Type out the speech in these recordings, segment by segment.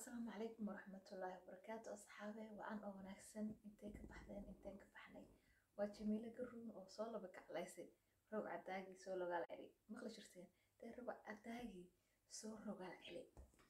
asalaamu calaykum waraxmatullaahi wabarakaatu asxaabe waan oo wanaagsan intay ka baxdeen inteen ka baxnay waa jamiilo garuun oo soo laba kaclaysay roog cadaagii soo rogaal celi maqli jirteen dee roog cadaagii soo rogaal celi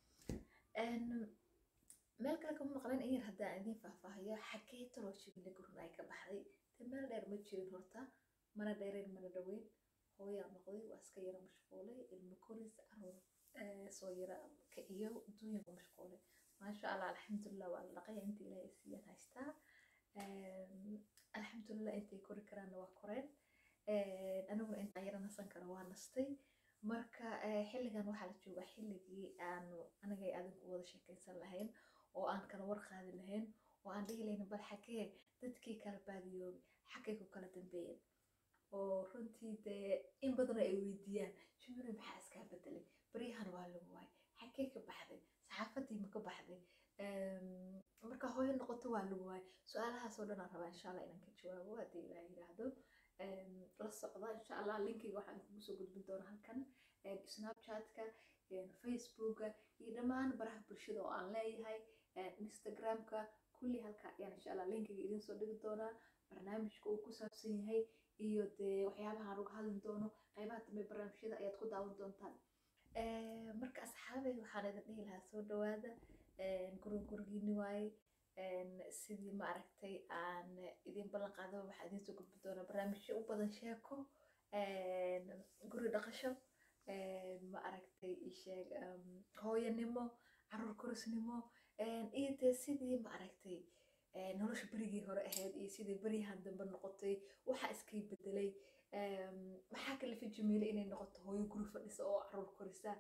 meel kale kama maqleen in yar haddaan idiin faahfaahiyo xagee taloo jamiilo garuun ay ka baxday dee meel dheer ma jirin horta mana dheereen mana dhaweyn hooyaa noqday waa iska yara mashquulay ilmo koris caruur soo yara ka iyo adduunyan ku mashquulay maasha allah alxamdulilah waa la dhaqaya inta ilaahay siiyaan haystaa alxamdulilah intay kori karaanna waa koreen aniguna intaan yara nasan kara waa nastay marka xilligan waxaa la joogaa xilligii aanu anigay adinku wada sheekaysan lahayn oo aan kala war qaadi lahayn oo aan dhihi lahayn bal xagee dadkii kala baadiyoobay xagay ku kala dambeeyeen oo runtii dee in badan ay weydiiyaan jimiro maxaa iskaa bedelay baryahan waa lagu waay xagee ka baxday saxaafadii ma ka baxday marka hooyo noqoto waa lagu waay su-aalahaasoo dhan aan rabaa insha allah inaan ka jawaabo haddii ilaa yidhaahdo la socda insha allah linkiga waxaan kugu soo gudbin doonaa halkan snapchatka facebooka iyo dhammaan baraha bulshada oo aan leeyahay instagramka kulli halka ayaan insha allah linkiga idiin soo dhigi doonaa barnaamijka uu ku saabsan yahay iyo dee waxyaabaha aan uga hadli doono qaybaha dambe barnaamijyada ayaad ku daawan doontaan marka asxaabey waxaan idin dhihi lahaa soo dhawaada gurug gurigiini waaye sidii ma aragtay aan idin ballan qaado waxaa idiin soo gudbi doonaa barnaamijyo u badan sheeko guri dhaqasho ma aragtay isheeg hooyanimo caruur korisnimo iyo dee sidii ma aragtay nolosha berigii hore ahayd iyo sidii beryahan dambe noqotay waxaa iskay bedelay maxaa kalifa jamiile inay noqoto hooyo guri fadhisa oo caruur korisa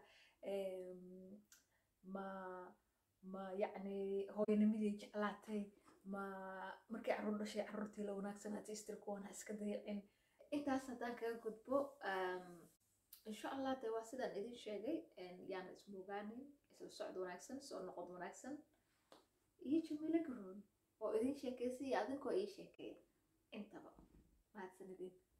ma ma yacni hooyanimadii jeclaatay ma markay caruur dhashay caruurtii la wanaagsanaatii istir kuwan ha iska dayacin intaas haddaan kaga gudbo insha allah dee waa sidaan idin sheegay yaana ismoogaanin isla socod wanaagsan soo noqod wanaagsan iyo jamiilo garoon oo idin sheekaysa iyo adinkoo ii sheekeeya intaba mahadsanidin